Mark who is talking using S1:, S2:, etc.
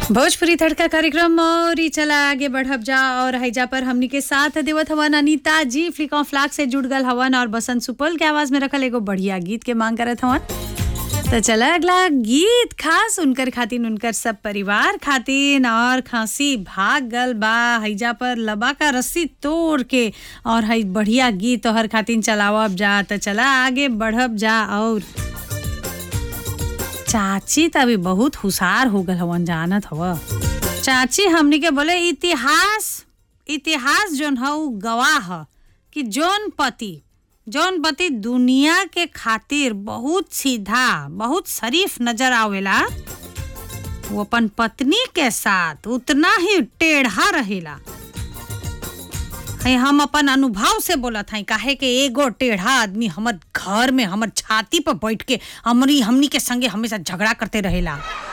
S1: भोजपुरी तड़का कार्यक्रम और ई चला आगे बढ़ब जा और हैजा पर हमनी के साथ देवत हवन अनीता जी फ्लिका फ्लाक से जुड़ गल हवन और बसंत सुपल के आवाज में रखल एगो बढ़िया गीत के मांग करत हवन तो चला अगला गीत खास उनकर खातिन उनकर सब परिवार खातिन और खांसी भाग गल बा हैजा पर लबा का रस्सी तोड़ के और है बढ़िया गीत तोहर खातिन चलावब जा तो चला आगे बढ़ब जा और चाची त अभी बहुत हुशार हो गल हवन जानत हव चाची हमनी के बोले इतिहास इतिहास जोन ह उ गवाह ह कि जौन पति जौन पति दुनिया के खातिर बहुत सीधा बहुत शरीफ नजर आवेला वो अपन पत्नी के साथ उतना ही टेढ़ा रहेला है हम अपन अनुभव से बोलत हई काहे के एगो टेढ़ा आदमी हमर घर में हमर छाती पर बैठ के हमरी हमनी के संगे हमेशा झगड़ा करते रहेला